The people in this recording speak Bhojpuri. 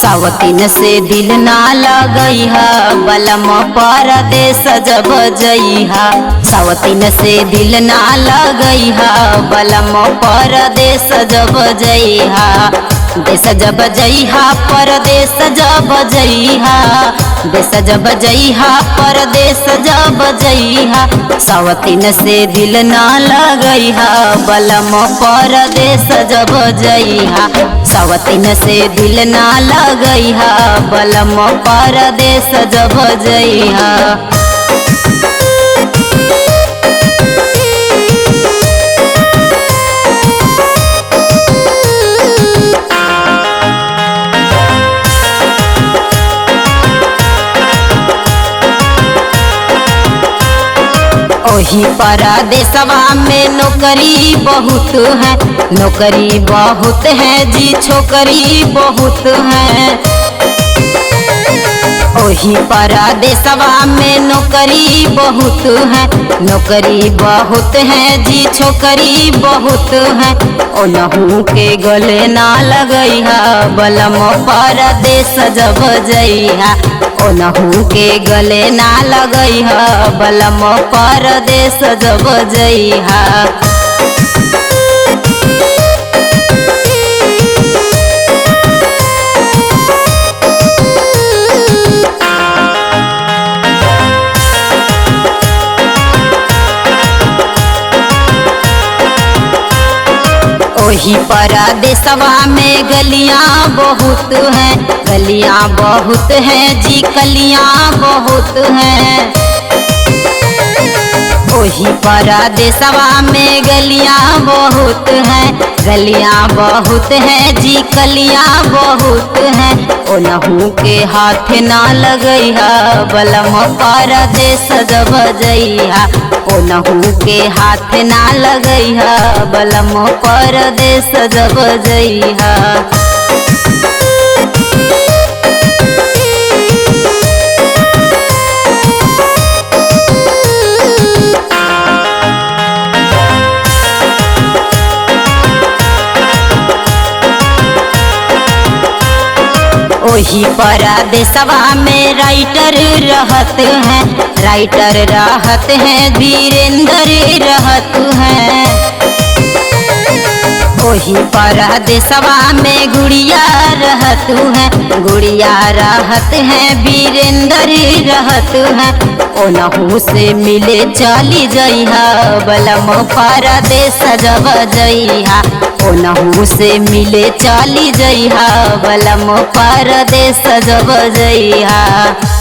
सावतीन से दिल ना लगैहा बलम परदेश जब जइहा सावतीन से दिल ना लगैहा बलम परदेश जब जइहा देश जब जइहा परदेश जब जइहा देश जब जइहा परदेश जब जइहा सावतीन से दिल ना लगैहा बलम परदेश जब जइहा सावतीन से दिल ना लगैहा बलम परदेश जब जइहा ओही परदेशवा में नौकरी बहुत है नौकरी बहुत है जी छोकरी बहुत है ओही परदेशवा में नौकरी बहुत है नौकरी बहुत है जी छोकरी बहुत है ओनहू के गले ना लगैहा बलम परदेश जब जइहा ओनहू के गले ना लगैहा बलम परदेश जब जइहा ओही परदेशवा में गलियां बहुत हैं गलियां बहुत हैं जी कलियां बहुत हैं ओही परदेशवा में गलियां बहुत हैं गलियां बहुत हैं जी कलियां बहुत हैं ओनहू के हाथ ना लगैहा बलम परदेश जब जइहा ओनहू के हाथ ना लगैहा बलम परदेश जब जइहा ओही परदेशवा में राइटर रहत हैं राइटर रहत हैं वीरेंद्र रहत हैं ओही परदेशवा में गुड़िया रहत हैं गुड़िया रहत हैं वीरेंद्र रहत हैं ओनहू से मिले चली जइहा बलम परदेश जब जइहा ओनहू से मिले चली जइहा बलम परदेश जब जइहा